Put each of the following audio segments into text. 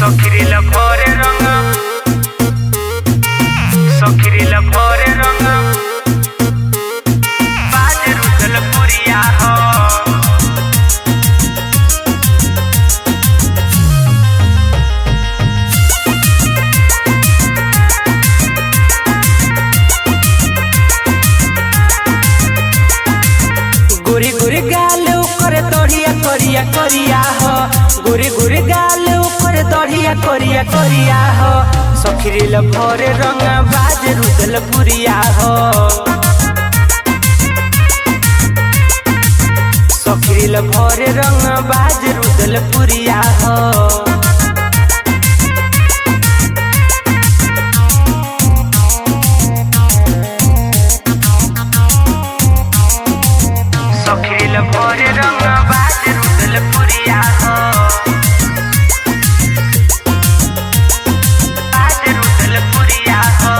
Sokirila pore ranga Sokirila pore ranga Bajaru dalpuriya ho गोरी गोरी गाल ऊपर दढ़िया करिया करिया हो गोरी गोरी गाल ऊपर दढ़िया करिया करिया हो सखरील भरे रंग बाज रुदल पुरिया हो सखरील भरे रंग बाज रुदल पुरिया हो Sokirila pore ranga Bajaru dalpuriya ho Bajaru dalpuriya ho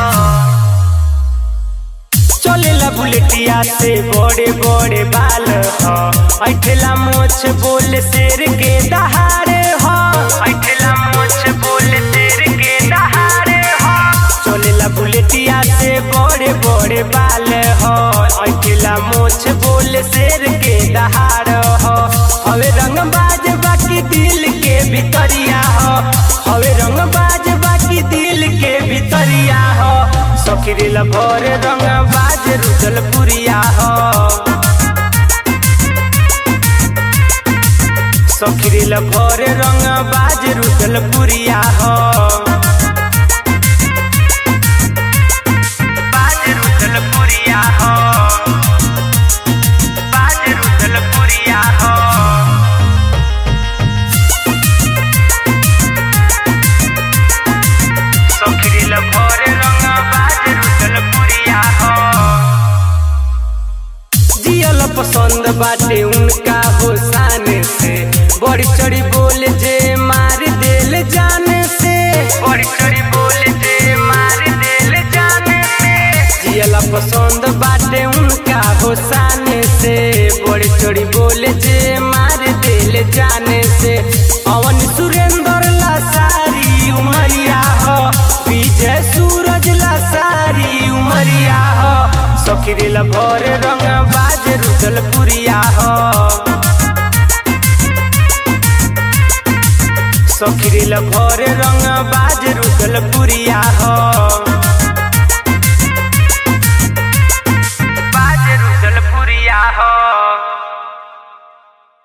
चलेला बुलेटिया से बड़े बड़े बाल हो ऐठेला मोछ बोल शेर के दहाड़े हो ऐठला मोछ बोल तेर के दहाड़े हो चलेला बुलेटिया से बड़े बड़े बाल हो ऐठेला मोछ बोल शेर के दहाड़ हो हवे रंग बाज बाकी दिल के भितरिया हो हवे रंग बाज बाकी दिल के भितरिया हो सखरीला भर रंग बाज रुदल पुरिया हो सखरीला भर रंग बाज रुदल पुरिया हो Bajaru dalpuriya ho Bajaru dalpuriya ho Sokirila pore ranga Bajaru dalpuriya ho जियल पसंद बाटे उनका हो शान से बड़ी चढ़ी बोल जे मार दिल जाने से बड़ी चोरी बोले जे मार दिल जाने से जियल पसंद बाटे उनका हो शान से बड़ी चढ़ी बोल जे मार दिल जाने से अवन सुरेंद्र ला सारी उमरिया हो विजय सूरज ला सारी उमरिया हो सखरीला भर रंग बाज रुदल पुरिया हो सखरीला भर रंग बाज रुदल पुरिया हो